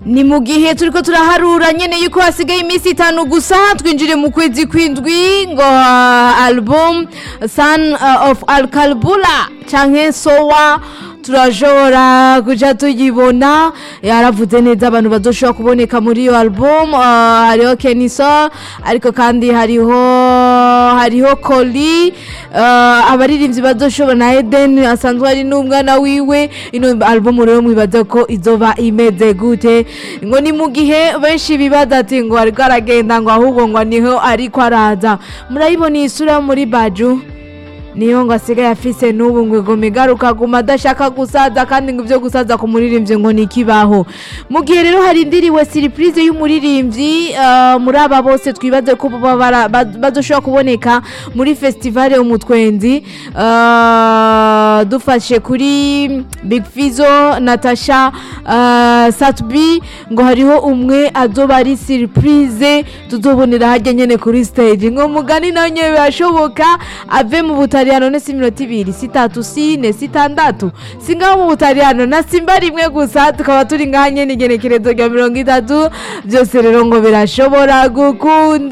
ni mu gihe turiko turaharura nyene yuko hasigaye iminsi itanu gusa twinjire mu kwezi kwindwi ngo uh, album son uh, of alkalbula canke sowa turashobora kuja tuyibona yaravuze neza abantu bazoshobora kuboneka muri iyo album uh, hariho kenison ariko kandi hariho hariho koli uh, abaririmbyi bazoshobora na eden asanzwe ari n'umwana wiwe ino album rero mwibaza ko izoba imeze gute ngo ni mu gihe benshi bibaza ati ngo ariko aragenda ngo ahubwo ngo niho ariko araza murayibona iyi sura yo muri baju niyo ngo asigaye afise n'ubu ngo igoma igaruka guma adashaka gusaza kandi ngo ibyo gusaza ku muririmbyi ngo ni ikibaho mu gihe rero harindiriwe siripurize y'umuririmbyi uh, muri aba bose twibaze ko baba bara- baz- bazoshobora kuboneka muri festivale umutwenzi uh, dufashe kuri big fizo natasha uh, satbi ngo hariho umwe azoba ari siripurize tuzobonera hajya nyene kuri stage ngo mugani nawe nyene birashoboka ave mu butaliyano ne si iminota ibiri si itatu si ine si itandatu si ngaho mu butaliyano na simba rimwe gusa tukaba turi ngaha nyene igenekerezo rya mirongo itatu byose rero ngo birashobora gukunda